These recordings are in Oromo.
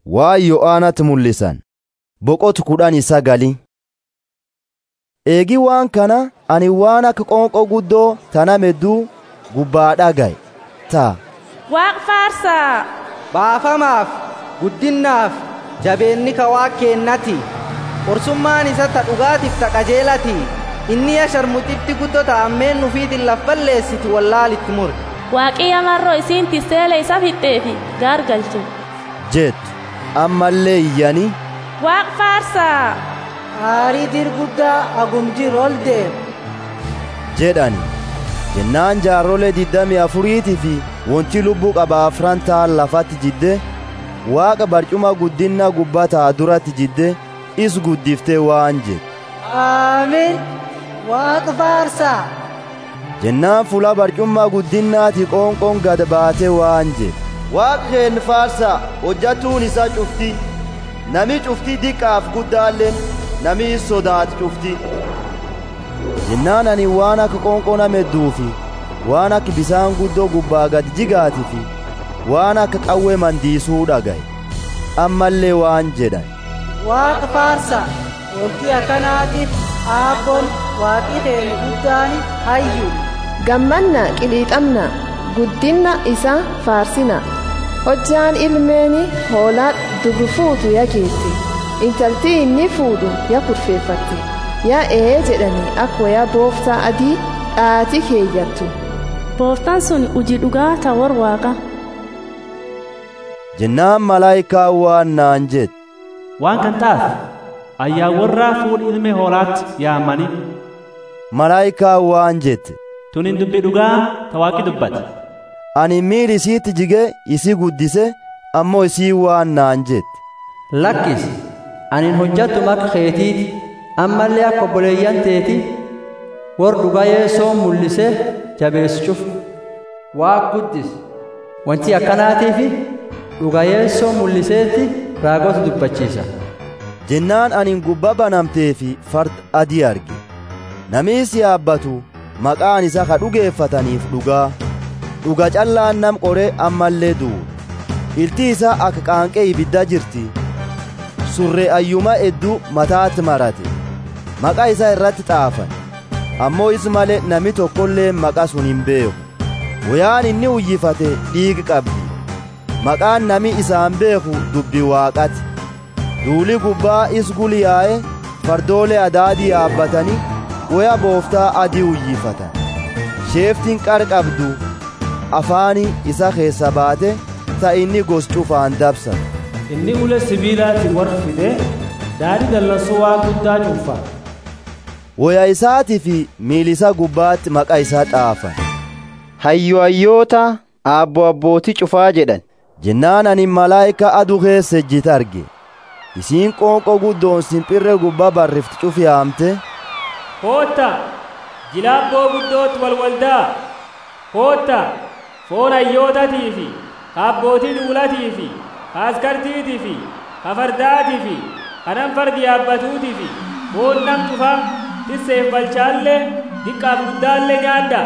waa yo'aanatti mul'isan boqotu kudhanii sagali eegi waan kana ani waan akka qoonqoo guddoo tana medduu gubbaa dhagaye ta'a Waaq faarsaa baafamaaf guddinnaaf jabeenni ka waa keennati qorsummaan isa ta dhugaatiif ta qajeelati inni ya sharmuxitti guddoo ta ammeen nufiitin laf balleessiti wallaalitti mure waaqiyya marroo isiin tisseele isa fixxeefi gaargalche jettu ammallee iyyanii Waaq faarsaa aarii dirguddaa agumjir ol deem jedhani jennaan jaarrolee diddamii afuriitii fi wonti lubbuu qaba afran ta'an lafatti jidde waaqa barcuma guddinna gubbataa duratti jidde is guddiftee waan jedhe aamin waaqa faarsaa jennaan fuula barcummaa guddinnaati qoonqoon gad baatee waan jedhe waaqa keen faarsaa hojjatuun isaa cufti nami cufti diqqaaf guddaalleen nami sodaat cufti jennaan ani waan akka qoonqoo namedduu fi waan akka bisaan guddoo gubbaa gad jigaatii fi waan akka qawwee mandiisuu dhagaye ammallee waan jedhan waaqa faarsaa wanti akkanaatiif aabboon waaqi keenya guddaani hayyu gammanna qiliixamna guddinna isa faarsina hojjaan ilmeeni hoolaa dubru fuutu ya geette intaltii inni fuudhu ya kurfeeffatti ya ee jedhani akkuma ya booftaa adii dhaati keeyyattu booftaan sun uji dhugaa ta war waaqa jennaan malaayikaa waan naan jedhe waan kan taaf ayyaa warraa fuudhi ilme hoolaatti yaamani malaayikaa waan jette tunin dubbi dhugaa ta waaqi dubbate ani miil isiitti jige isi guddise ammoo isii waan naan jette lakkis anin hojjattu maka keetiiti ammallee akka obboleeyyan teeti war dhugaa yeessoo mul'ise jabeessuuf waaq guddis wanti akkanaatiifi dhugaa yeessoo mul'iseetti raagota dubbachiisa jennaan anin gubba banamtee fi farda adii arge namiis yaabbatu maqaan isa ka dhugeeffataniif dhugaa dhuga callaan nam qoree ammallee du'u ilti isaa akka qaanqee ibidda jirti surree ayyuma hedduu mataatti marate maqaa isaa irratti xaafan ammoo is malee nami tokkollee maqaa sun hin beeku woyaan inni uyyifate dhiigi qabdi maqaan nami isaan beeku dubbi waaqati duuli gubbaa is guliyaa'e fardoolee adaadii yaabbatanii woya booftaa adii uyyifatan sheeftiin qar qabdu afaani isa keessa baate ta inni gos cufaan dabsan inni ule sibiilaatti warra fide daadii dallansuu waa guddaa cuunfa woya isaatii fi miilisa gubbaatti maqaa isaa xaafan hayyo hayyoota aabbo abbootii cufaa jedhan jennaan ani malaayika aduu keessa ejjite arge isiin qoonqoo guddoon simpirree gubbaa barrifti cufi yaamte kootta jilaabboo guddootti walwaldaa kootta foon hayyootatii fi abbootii duulatii fi askartiitii fi kafardaatii fi kanan fardi yaabbatuutii fi foon nam cufaa tisseef balchaallee diqqaaf guddaallee nyaadda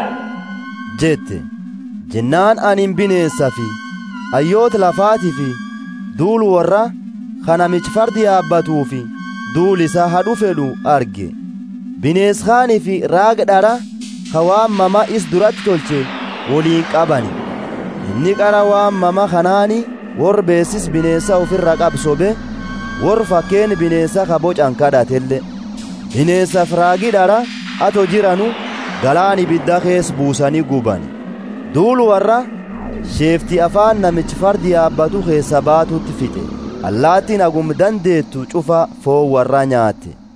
jette jennaan anin bineensa fi hayyoota lafaatii fi duul warra kanamichi fardi yaabbatuu fi duul isaa hadhu fedhu arge bineenshaanii fi raaga dhara ka waan mama is duratti tolche woliin qabani inni qara waan mama kanaani wor beesis bineensa ofirra qabsobe wor fakkeen bineensa ka bocan kadhatelle bineensaaf raagi dhara ato jiranu galaan ibidda kees buusanii guban duul warra sheefti afaan namichi fardi yaabbatu keessa baatutti fixe allaattiin agum dandeettu cufa foon warra nyaatte